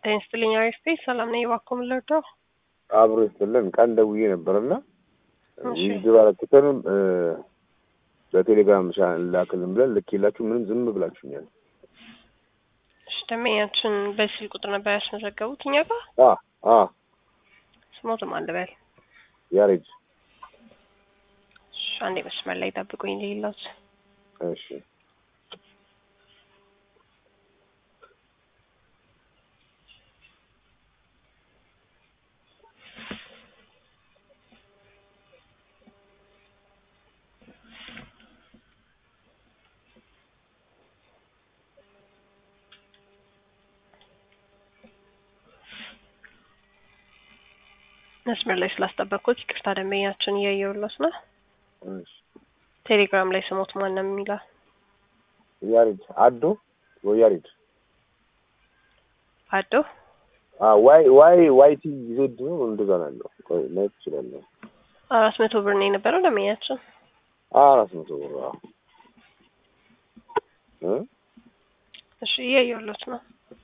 ጤና ይስጥልኝ አሪፍ ቤት ሰላም ነኝ። እባክዎ ምን ልርዳው? አብሮ ይስጥልን። ቀን ደውዬ ነበርና እሺ። ውድድር አለኩተንም በቴሌግራም ላክልን ብለን ልኬላችሁ ምንም ዝም ብላችሁኛል። እሺ ደንበኛችን በስልክ ቁጥር ነበር ያስመዘገቡት እኛ ጋር አ አ ስሞትም አለ በል ያሬድ እሺ፣ አንዴ መስመር ላይ ጠብቁኝ ሌላውት እሺ መስመር ላይ ስላስጠበቅኩት ይቅርታ። ደንበኛችን እያየሁለት ነው። እሺ ቴሌግራም ላይ ስሞት ማን ነው የሚለው? ያሬድ አዶ ወይ ያሬድ አዶ አ ዋይ ዋይ ዋይቲ ዜድ ነው እንደዛ ነው ያለው። ቆይ ማየት ትችላለህ። አራት መቶ ብር ነው የነበረው ደንበኛችን። አራት መቶ ብር አዎ። እ እሺ እያየሁለት ነው።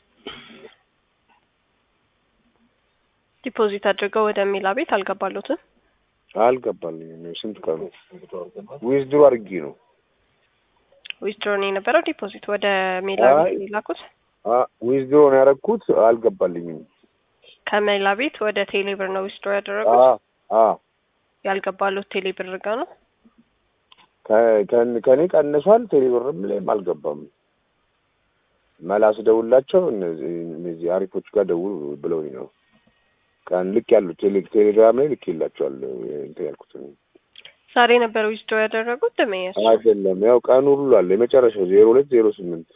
ዲፖዚት አድርገው ወደ ሜላ ቤት አልገባሉትም። አልገባልኝም። ስንት ቀኑ ዊዝድሮ አድርጌ ነው ዊዝድሮ ነው የነበረው ዲፖዚት ወደ ሜላ አይ። ቤት የላኩት። አ ዊዝድሮ ነው ያደረኩት። አልገባልኝም። ከሜላ ቤት ወደ ቴሌብር ነው ዊዝድሮ አ ያደረጉት። አ ያልገባሉት ቴሌብር ጋር ነው። ከ- ከን- ከኔ ቀንሷል። ቴሌብርም ላይም አልገባም። መላስ ደውላቸው እነዚህ እነዚህ አሪፎች ጋር ደውል ብለውኝ ነው ቀን ልክ ያሉ ቴሌ ቴሌግራም ላይ ልክ ይላቸዋል እንትን ያልኩትን ዛሬ ነበር ዊዝድሮ ያደረጉት ደንበኛችን። አይደለም ያው ቀኑ ሁሉ አለ የመጨረሻው ዜሮ ሁለት ዜሮ ስምንት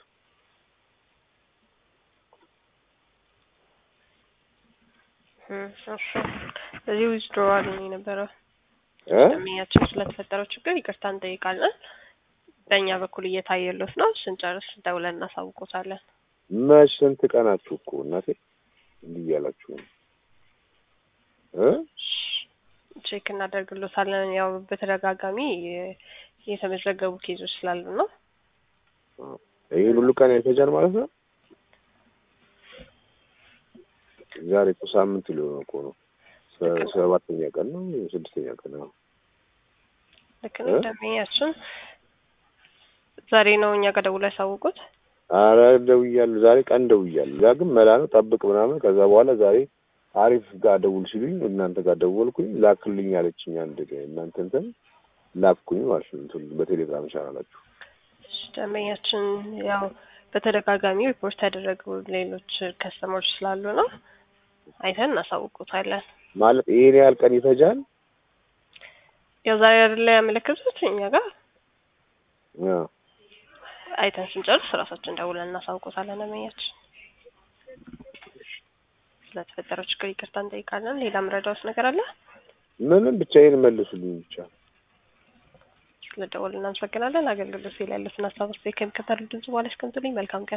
እም፣ እሺ እዚህ ዊዝድሮ አሉኝ የነበረው እ ደንበኛችን ስለተፈጠረው ችግር ይቅርታ እንጠይቃለን። በእኛ በኩል እየታየሎት ነው። ስንጨርስ ደውለን እናሳውቆታለን። መች ስንት ቀናችሁ እኮ እናቴ እንዲህ እያላችሁ ነው እ ቼክ እናደርግሎታለን። ያው በተደጋጋሚ የ- የተመዘገቡ ኬዞች ስላሉ ነው። ይህን ሁሉ ቀን ይፈጃል ማለት ነው። ዛሬ እኮ ሳምንት ሊሆን እኮ ነው። ሰ- ሰባተኛ ቀን ነው ስድስተኛ ቀን ነው። ልክ ነው። እ? ደንበኛችን ዛሬ ነው እኛ ጋር ደውሎ ያሳውቁት። አረ ደውያለሁ። ዛሬ ቀን ደውያለሁ። ያ ግን መላ ነው ጠብቅ ምናምን። ከዛ በኋላ ዛሬ አሪፍ ጋር ደውል ሲሉኝ እናንተ ጋር ደወልኩኝ። ላክልኝ አለችኝ። አንድ እናንተ እንትን ላክኩኝ ማለት ነው። እንትን በቴሌግራም ቻናላችሁ ደንበኛችን ያው በተደጋጋሚ ሪፖርት ያደረጉ ሌሎች ከስተመሮች ስላሉ ነው አይተን እናሳውቁታለን። ማለት ይሄን ያህል ቀን ይፈጃል። ያው ዛሬ አይደለ ያመለከቱት እኛ ጋር ያ አይተን ስንጨርስ ራሳችን ደውለን እናሳውቆታለን። ደንበኛችን ስለተፈጠረው ችግር ይቅርታ እንጠይቃለን። ሌላ ምረዳውስ ነገር አለ? ምንም ብቻ ይሄን መልሱልኝ ብቻ። ስለደወሉ እናመሰግናለን። አገልግሎት ላይ ያሉትን ሀሳቦች ከሚከተሉ ድምጽ በኋላ እስከምትሉኝ መልካም ቀን